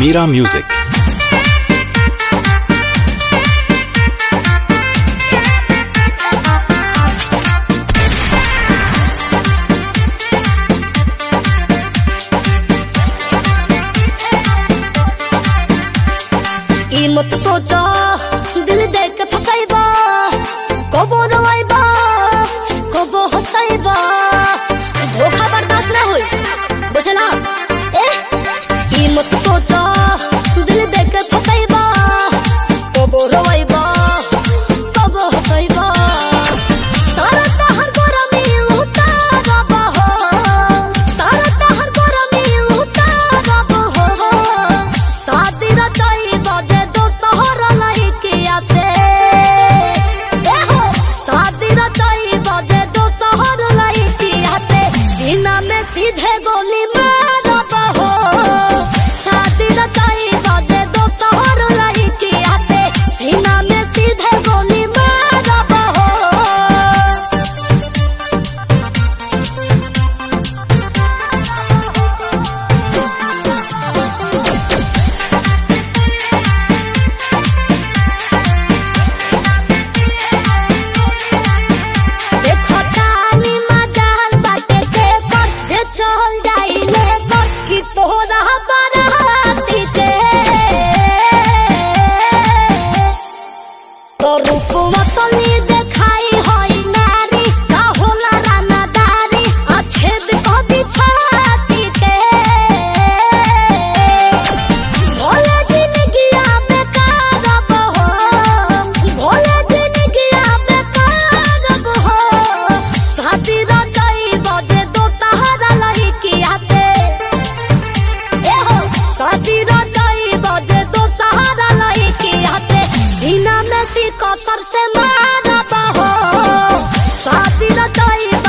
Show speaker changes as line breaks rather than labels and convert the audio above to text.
Mira Music.
ई मत सोचा दिल देख के फसाइबा कबो रवाइबा कबो हसाइबा धोखा बर्दाश्त ना होई बुझला ए ई मत सोचा दिल देख के फसाइबा कबो रवाइबा कबो हसाइबा सारा तहर गरमी उतारबा हो सारा तहर गरमी उतारबा हो शादी रचाई बजे दो शहर लइकिया से ए हो शादी रचाई बजे दो शहर लइकिया से सीना में सीधे गोली मारब हो शादी रचाई बजे दो शहर लइकिया से सीना में सीधे गोली मारब हो देखो तानी मजाल बाटे के कर जे चल जाइले कर कि तोरा बराती के तो रूप मतली देखाई होई नारी का होला रानादारी अछेद कदी छाती के भोले जिंदगिया बेकार हो भोले जिंदगिया बेकार हो शादी रचाई बजे दो सहारा लड़किया से ए हो शादी रचाई बजे दो सहारा लड़किया से सीना में सी कसर से मारब हो शादी रचाई